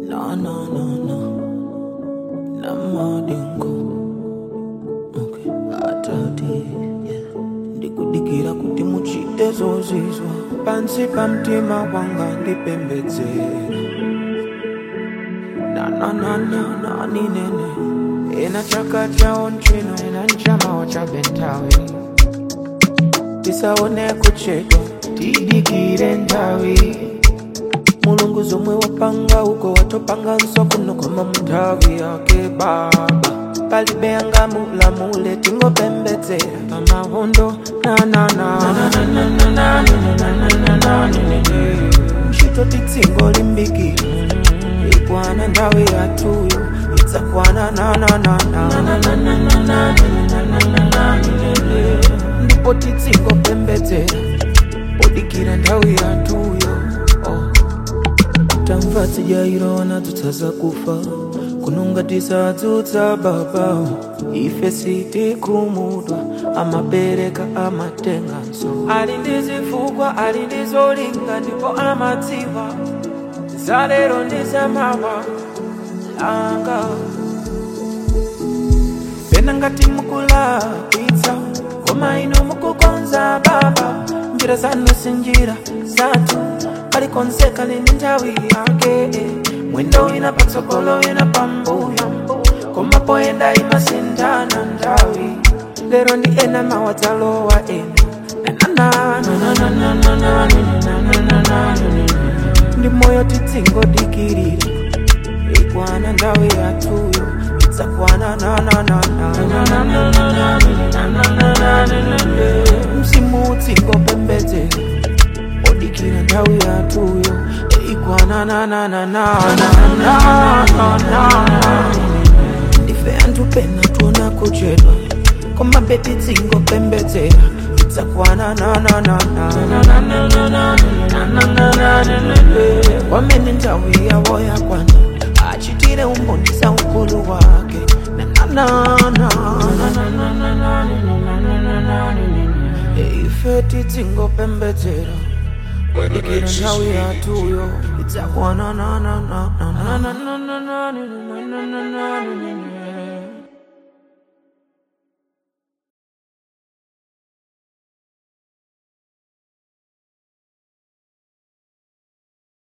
No, no, no, no. Namadingo. Okay. Atati, yeah. Ndikudikira kuti muchite zozizwa pansi pa mtima wanga ndipembedzera nananananinene ena chaka chawo nchino ena nchamawo cha bentawi tisaone kuchedwa tidikire nthawi mulungu zomwe wapanga uko watopanganso kuno koma munthawi yake baba palibe angamulamule tingopembedzera pamahondo ntchito titsingo limbikira ikwana nthawi yathuyo idzakwana ndipo titsingopembedzera podikira nthawi yathuyo oh. tamva tijairona tutsaza kufa kununga tisadzutsa baba ife sitikhumudwa amabereka amatenganso ali ndi zifukwa ali ndi zolinga ndipo amadziwa zalero ndi zamawa langa pena ngati mukulakwitsa koma ino mukukonza baba njira zanu si njira zathu palikonse kali ndi nthawi yake mwendo ina patsogolo ina pambuyo koma poyenda imasinthana nthawi lero ndi ena mawa dzalowa ena ndi moyo titsingodikirira ikwana nthawi yathuyo idzakwana msimu utsingopembedzera odikira nthawi yathuyo ikwana ndife anthu pena tuona kuchedwa koma beti tsingopembedzera idzakwana wamene nthawi yawo yakwana achitire umbonisa ukulu wake ife titsingopembedzera dikira nthawi yathuyo idzakwana